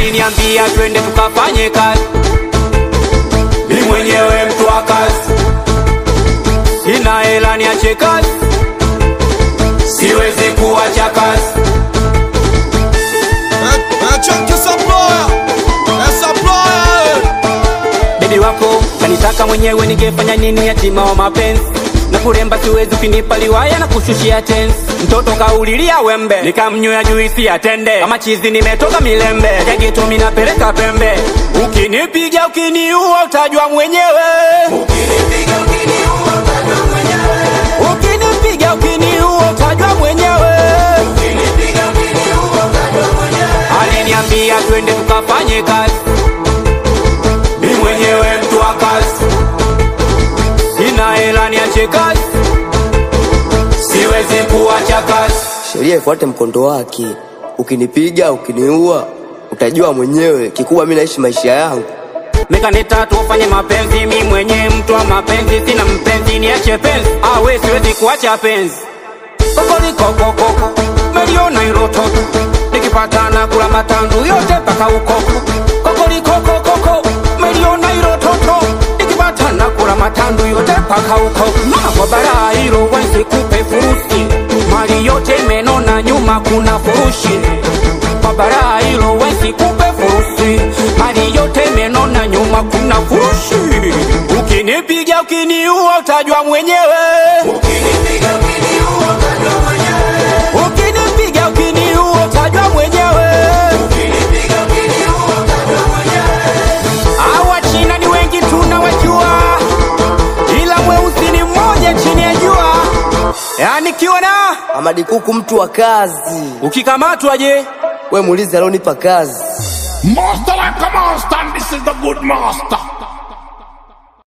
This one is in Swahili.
aliniambia twende tukafanye kazi, mi mwenyewe mtu wa kazi, sina hela niache kazi, siwezi kuacha kazi. Bebi wako kanitaka mwenyewe, ningefanya nini? Yatima wa mapenzi na kuremba siwezi, ukinipa liwaya na kushushia tensi. Mtoto kaulilia wembe, nikamnywea juisi ya tende, kama chizi nimetoka milembe, jageto minapeleka pembe. Ukinipiga ukiniua, utajua mwenyewe. Ukinipiga ukiniua, utajua mwenyewe. Aliniambia twende tukafanye kazi mi mwenyewe mtu wa kazi, sina hela niache kazi, siwezi kuacha kazi. Sheria ifuate mkondo wake. Ukinipiga ukiniua, utajua mwenyewe. Kikubwa mi naishi maisha yangu. Mekaneta tufanye mapenzi, mi mwenyewe mtu wa mapenzi, sina mpenzi niache penzi, awe siwezi kuacha penzi. Kokolikokokoko meliona hilo toto, nikipatana kula matandu yote mpaka ukoko. Kokolikokokoko meliona hilo toto, nikipatana kula matandu yote mpaka ukoko. Mama kwa bara hilo wenzi kupe furusi, mali yote menona nyuma kuna furushi. Kwa bara hilo wenzi kupe furusi, mali yote menona nyuma kuna furushi. Ukinipiga ukiniua, utajua mwenyewe. Ukinipiga ukiniua utajua mwenyewe. Hawa China ni wengi tunawajua, ila mweusi ni mmoja chini ya jua. Yani kiwa na Amadi Kuku mtu wa kazi. ukikamatwa je? We muulize alionipa kazi. Master like a master, and this is the good master.